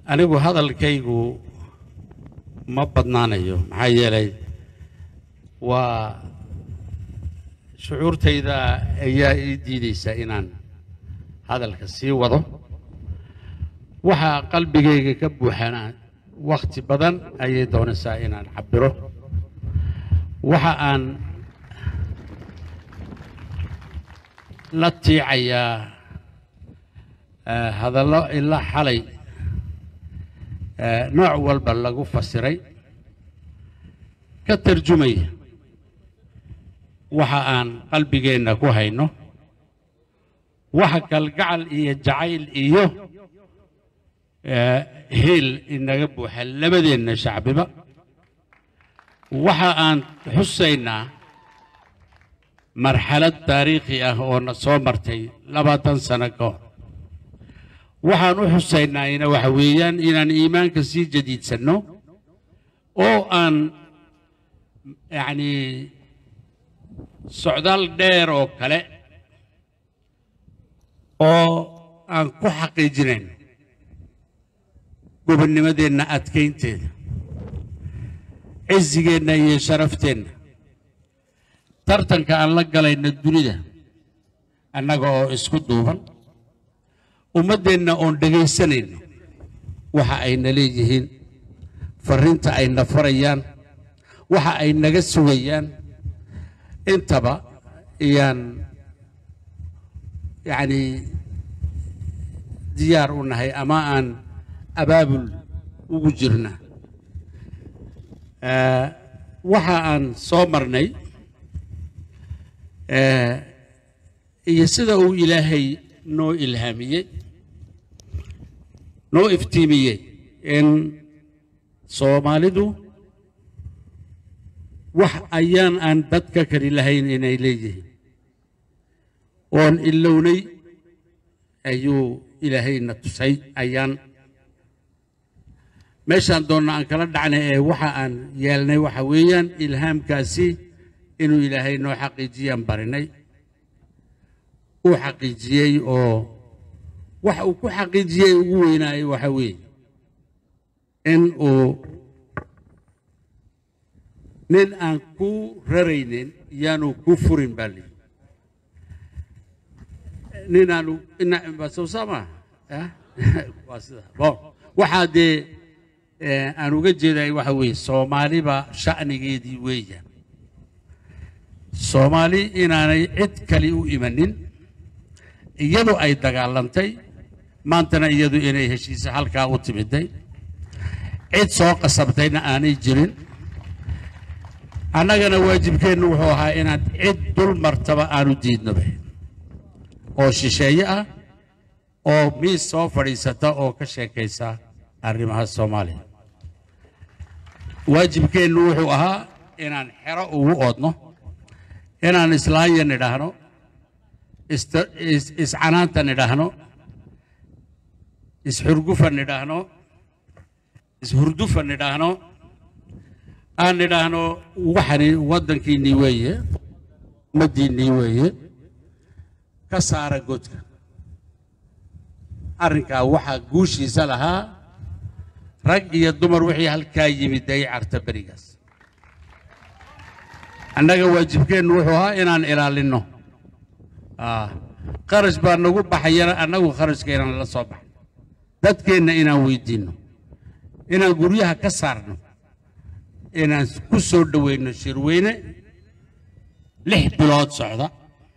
anigu hadalkaygu ma badnaanayo maxaa yeelay waa shucuurtayda ayaa ii diidaysa inaan hadalka sii wado waxaa qalbigayga ka buuxana wakhti badan ayay doonaysaa inaan cabiro waxa aan la tiicayaa eh, hadallo ilaa xalay eh, nooc walba lagu fasiray ka tarjumaya waxa aan qalbigeenna ku hayno waxa kalgacal iyo jacayl iyo eh, hiil inaga buuxa labadeenna shacbiba waxa aan xusaynaa marxalad taariikhi ah oo na soo martay labaatan sano ka hor waxaan u xusaynaayna waxa weeyaan inaan iimaanka sii jadiidsanno oo aan yacni socdaal dheer oo kale oo aan ku xaqiijinayno gobonnimadeenna adkaynteeda cizigeenna iyo sharafteenna tartanka aan la galayno dunida annaga oo isku duuban ummaddeenna oon dhegaysanayno waxa ayna leeyihiin farriinta ayna farayaan waxa ay naga sugayaan intaba iyaan yacni diyaar u nahay ama aan abaabul ugu jirna Eh, waxa aan soo marnay eh, iyo sida uu ilaahay noo ilhaamiyey noo iftiimiyey in soomaalidu wax ayaan aan dadka kali lahayn inay leeyihiin oon ilownay ayuu ilaahayna tusay ayaan meeshaan doonna aan kala dhacnay ee waxa aan yeelnay waxa weeyaan ilhaamkaasi inuu ilaahay noo xaqiijiyaan barinay uu xaqiijiyey oo waxa uu ku xaqiijiyey ugu weynaayay waxa weeye in uu nin aan ku raraynin yaanu ku furin baa lihi nin aanu ina soo saama waa sida bon waxaa dee eh, aan uga jeeday waxa weeye soomaaliba sha'nigeedii weeyaan soomaali inaanay cid kale u imanin iyadu ay dagaalantay maantana iyadu inay heshiisa halkaa u timiday cid soo qasabtayna aanay jirin annagana waajibkeennu wuxuu ahaa inaan cid dul martaba aanu diidnoba oo shisheeye ah oo miis soo fadhiisata oo ka sheekaysa arrimaha soomaaliya waajibkeennu wuxuu ahaa inaan xero ugu oodno inaan islaanya nidhaahno ist- is- iscanaanta nidhaahno isxurgufa nidhaahno ishurdufa nidhaahno aan nidhaahno waxani waddankiinnii weeye ummaddiinnii weeye ka saara godka arrinkaa waxaa guushiisa lahaa rag iyo dumar wixii halkaa yimid ay carta berigaas annaga waajibkeennu wuxuu ahaa inaan ilaalinno Ah, kharash baa nagu baxayana annagu kharashka inaan la soo baxno dadkeenna inaan weydiinno inaan guryaha ka saarno inaan ku soo dhoweyno shirweyne lix bilood socda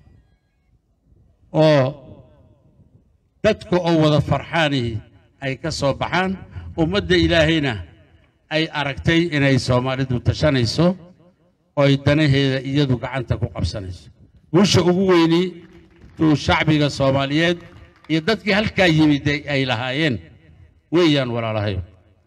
oo dadka oo wada farxaanihi ay ka soo baxaan ummadda ilaahayna ay aragtay inay soomaalidu tashanayso oo ay danaheeda iyadu gacanta ku qabsanayso guusha ugu weyni tuu shacbiga soomaaliyeed iyo dadkii halkaa yimid ay- ay lahaayeen weeyaan walaalahayo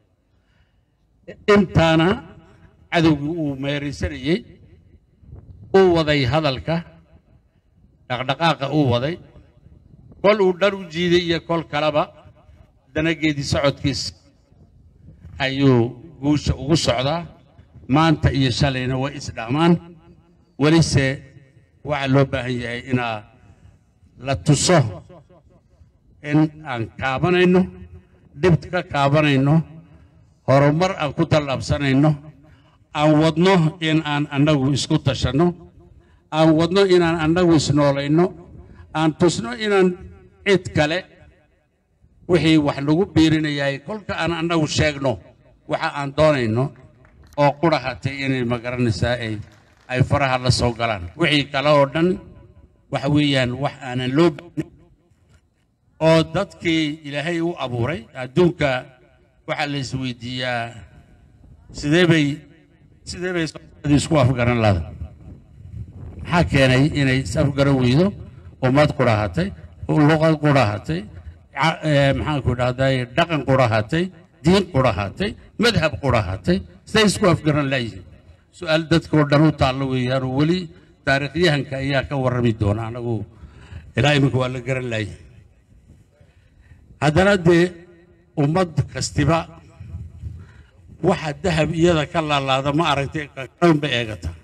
intaana cadowgii uu meeraysanayey uu waday hadalka dhaqdhaqaaqa uu waday kol uu dhar u jiiday iyo kol kaleba danageedii socodkiis ayuu guusha ugu socdaa maanta iyo shalayna way isdhaamaan welise waxaa loo baahan yahay inaa la tuso in aan kaabanayno dhibta ka kaabanayno horumar aan ku tallaabsanayno aan wadno in aan annagu isku tashanno aan wadno inaan annagu isnoolayno aan tusno inaan cid kale wixii wax lagu biirinayay kolka aan annagu sheegno waxa aan doonayno oo qurahatay inay magaranaysaa ay ay faraha la soo galaan wixii kale oo dhan waxa weeyaan wax aanan loo baahin oo dadkii ilaahay u abuuray adduunka waxaa la isweydiiyaa sidee bay sidee bay soomaalida isku afgaran lahda maxaa keenay inay is afgaran weydo ummad qurahatay luqad qurahatay maxaanku dhahday dhaqan qurahatay diin qurahatay madhab qurahatay siday isku afgaran laayihiin su-aal dadkoo dhan u taallo weeyaan oo weli taariikhyahanka ayaa ka warrami doona anagu ilaa iminka waa la garan laayihin haddana dee ummad kastiba waxa dahab iyada ka laalaada ma aragtay kan bay eegataa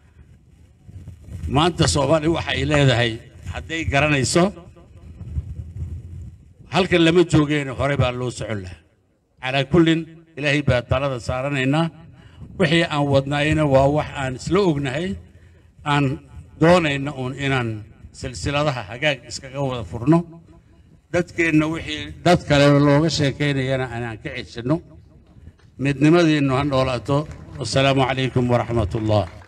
maanta soomaali waxa ay leedahay hadday garanayso halkan lama joogeen hore baa loo socon lahaa calaa kullin ilaahay baa talada saaranaynaa wixii aan wadnaayna waa wax aan isla ognahay aan doonayna uun inaan silsiladaha hagaag iskaga wada furno dadkeenna wixii dad kale looga sheekaynayana aanaan ka ceshanno midnimadiinnu ha noolaato wasalaamu calaykum waraxmat ullah